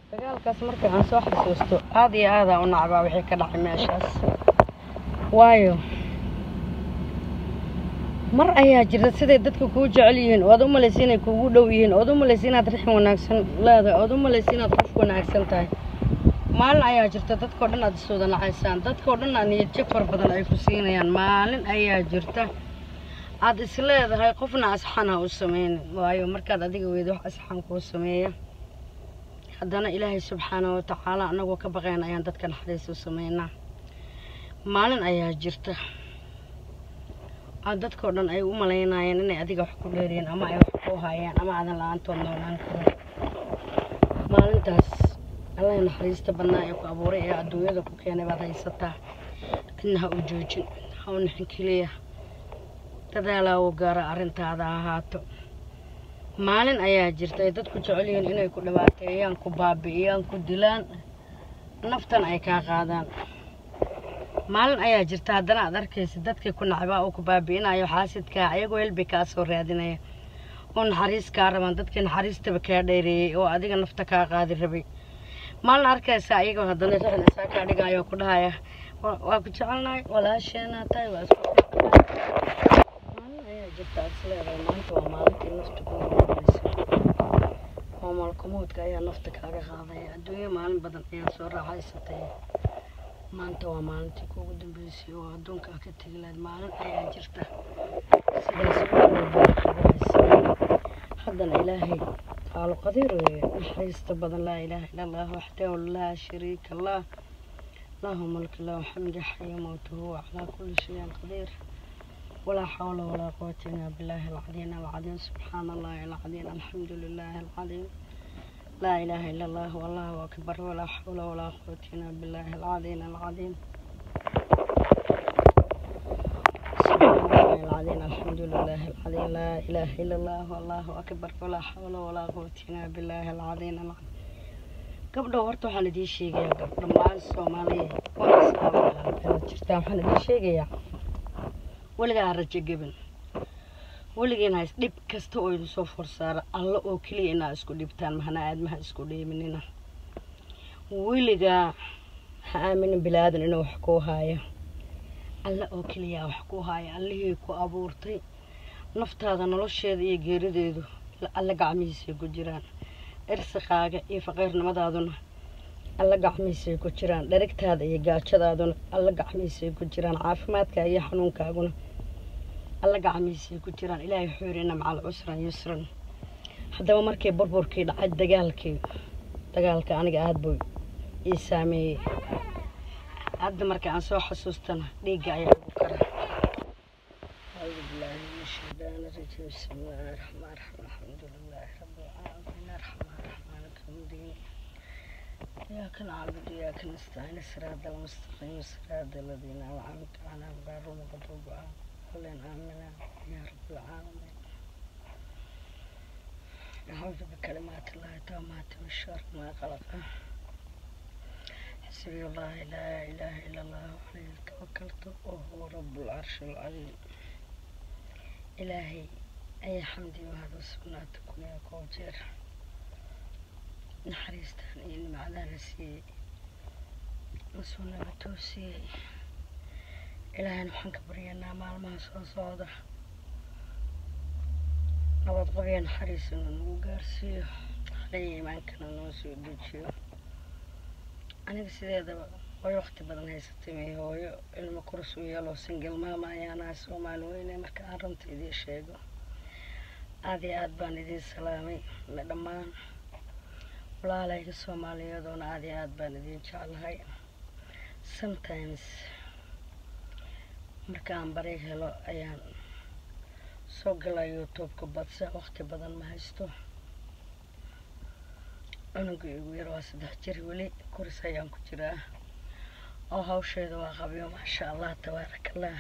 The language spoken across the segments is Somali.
dagaalkaas marka aan soo xasuusto aada iyo aadaa u nacbaa wixii ka dhacay meeshaas waayo mar ayaa jirta siday dadka kuu jecel yihiin ood u malaysa inay kugu dhow yihiin ood u malaysa inaad rixin wanaagsan leedahay ood u malaysa inaad qof wanaagsan tahay maalin ayaa jirta dadkao dhan aad iswada nacaysaan dadkao dhan aad niyad jab far badan ay ku siinayaan maalin ayaa jirta aad is leedahay qofna asxan ha u sameynin waayo markaad adiga weydo wax asxan kuu sameeya haddana ilaahay subxaana wa tacaala annagoo ka baqayn ayaan dadka naxariis u sameynaa maalin ayaa jirta aad dadkao dhan ay u malaynayeen inay adiga wax ku dheeriyiin ama ay wax ku hayaan ama aadan la-aantood noolaan karin maalintaas allahi naxariista badnaa ee ku abuuray ee adduunyada ku keenay baad haysataa cidna ha u joojin ha u nixin keliya dadaalaa u gaara arrintaada ahaato maalin ayaa jirta ay dadku jecel yihiin inay ku dhibaateeyaan ku baabi'iyaan ku dilaan naftan ay kaa qaadaan maalin ayaa jirta haddana aad arkaysa dadkii ku nacbaa oo ku baabi'inayo xaasidkaa ayagoo helbi kaa soo raadinaya oo naxariis kaa rabaan dadkii naxariistaba kaa dheereeyey oo adiga nafta kaa qaadi rabay maalin arkaysa ayagoo haddana rixin isaa kaa dhigaayo ku dhahaya waa ku jecelnahay walaasheenaa tahay waa isku maalin ayaa jirta aad isleedahay maanta waa maalintii nafta ku nooleysa oo malkumoodka ayaa nafta kaaga qaadaya adduunyo maalin badan ayaad soo raaxaysatay maanta waa maalintii kuugu dambeysay oo adduunka ka tegi lahayd maalin ayaa jirta sidaas haddana ilaahay qaalo qadiir weeye naxariista badan laa ilaaha ila allah waxdahu laa shariika lah lahu mulki lahu xamdi xayo mowtuhu calaa kulli shayin qadiir walaa xawla walaa quwata illa billahi alcadiim alcadiim subxaana allahi alcadiim alxamdu lilahi alcadiim لا إله إلا الله والله أكبر ولا حول ولا قوة إلا بالله العظيم العظيم سبحان الله العظيم الحمد لله العظيم لا إله إلا الله والله أكبر ولا حول ولا قوة إلا بالله العظيم العظيم gabdho horta waxaan idiin sheegayaa gabdho maalin soomaaliya waa islaam jirtaa waxaan idiin sheegayaa weligaa rajo gebin weligiin hays dhib kasta oo idin soo forsaara alla oo keliya inaa isku dhibtaan mahana aadmaha isku dheeminina weligaa ha aaminin bilaadan inuu wax kuu haaya alla oo keliyaa wax kuu haaya allihii ku abuurtay naftaada nolosheeda iyo geerideedu alla gacmihiisay ku jiraan irsiqaaga iyo faqiirnimadaaduna alla gacmihiisay ku jiraan dherigtaada iyo gaajadaaduna alla gacmihiisay ku jiraan caafimaadka iyo xanuunkaaguna alla gacmihiisay ku jiraan ilaahay wuxuu yidhi inna macal cusran yusran haddaba markii burburkii dhacay dagaalkii dagaalka aniga aada buu ii saameeyey hadda marka aan soo xasuustana dhiigga ayaa ugu kara أعوذ بالله من الشيطان الرجيم بسم الله الرحمن الرحيم الحمد لله رب العالمين الرحمن الرحيم مالك يوم الدين إياك نعبد وإياك نستعين الصراط المستقيم صراط الذين أنعمت عليهم غير المغضوب عليهم آمين يا رب العالمين أعوذ بكلمات الله التامات من شر ما خلق حسبي الله لا إله إلا الله عليه توكلت وهو رب العرش العظيم إلهي أي حمدي وهذا سناتكم يا كوجر نحريستان إني معدانا سي مسونا بتوسي إلهي نحن كبرينا مع ما سو صودا نبض قبيا نحريسنا نوغارسيو علي إيمانكنا نوسو دوجيو aniga sideedaba way waqti badan haysatay may hooyo ilmo kurus u yeeloo singal maama ayaanaha soomaali weyne marka aan runta idiin sheego aada iyo aada baan idiin salaamay ma dhammaan walaalayga soomaaliyeedoona aada iyo aada baan idiin jeclahay sometimes marka aan bari helo ayaan soo galaa youtube-ka badse waqti badan ma haysto cunuga igu yar waa saddex jir weli kuris ayaan ku jiraa oo hawsheeda waa qabyo maasha allah tabaarakallah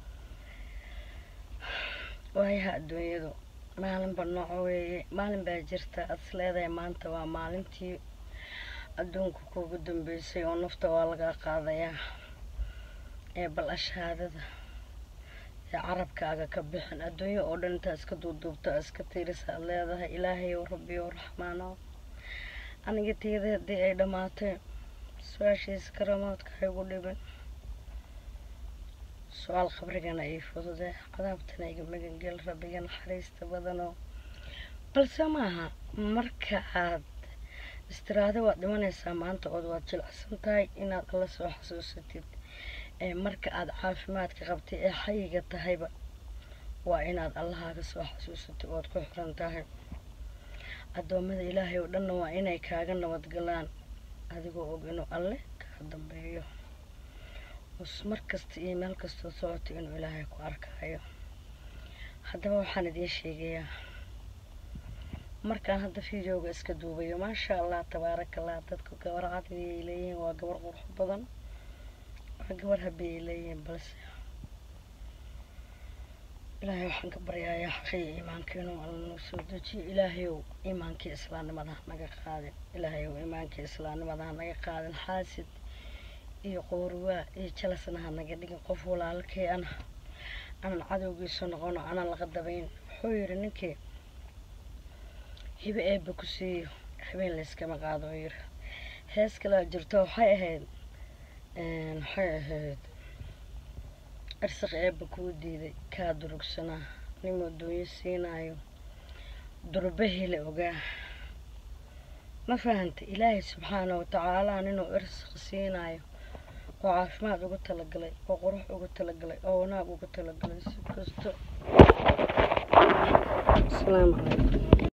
waayaha adduunyadu maalinba nooco weeye maalin baa jirta aad is leedahay maanta waa maalintii adduunka kuugu dambeysay oo nafta waa laga qaadayaa ee bal ashaadada ee carabkaaga ka bixin adduunyo oo dhan intaa iska duuduubto iska tiirisa aad leedahay ilaahay ow rabbi ow raxmaano aniga tiyada haddii ay dhammaatay su-aashiisa karamoodka ha igu dhibin su-aal qabrigana ii fudude cadaabtana iga magangel rabbiga naxariista badanoo balse maaha marka aad istiraado waad dhimanaysaa maanta ood waad jilicsan tahay inaad alla soo xasuusatid ee marka aad caafimaadka qabtay ee xayiga tahayba waa inaad allahaaga soo xasuusatid ood ku xiran tahay addoommada ilaahay oo dhanna waa inay kaaga nabadgalaan adigoo og inuu alle kaa dambeeyo us mar kasta iyo meel kastoo socotay inuu ilaahay ku arkayo haddaba waxaan idiin sheegayaa markaan hadda videoga iska duubayo maasha allah tabaaraka allah dadku gabar cadi ay leeyihiin waa gabar qurux badan waa gabar habi ay leeyihiin balse ilaahay waxaan ka baryayaa xaqiya iimaanka inuu alla noo soo dejiyo ilaahayow iimaankii islaamnimada ha naga qaadin ilaahayow iimaankii islaamnimada ha naga qaadin xaasid iyo qowrwaa iyo jalasna ha naga dhigin qof walaalkay ana aanan cadowgiisa noqono aanan laga dabayn wuxuu yidhi ninkii hibe eebba ku siiyo habeen layskama qaado oo yiri hees kalaa jirto waxay ahayd waxay ahayd irsaq eebba kuu diiday kaa durugsanaa nimoo doonyo siinaayo durbahila ogaa ma fahantay ilaahay subxaana wa tacaalaa ninuu irsaq siinaayo oo caafimaad ugu talagalay oo qurux ugu talagalay oo wanaag ugu talagalay si kasto asalaamu calaykum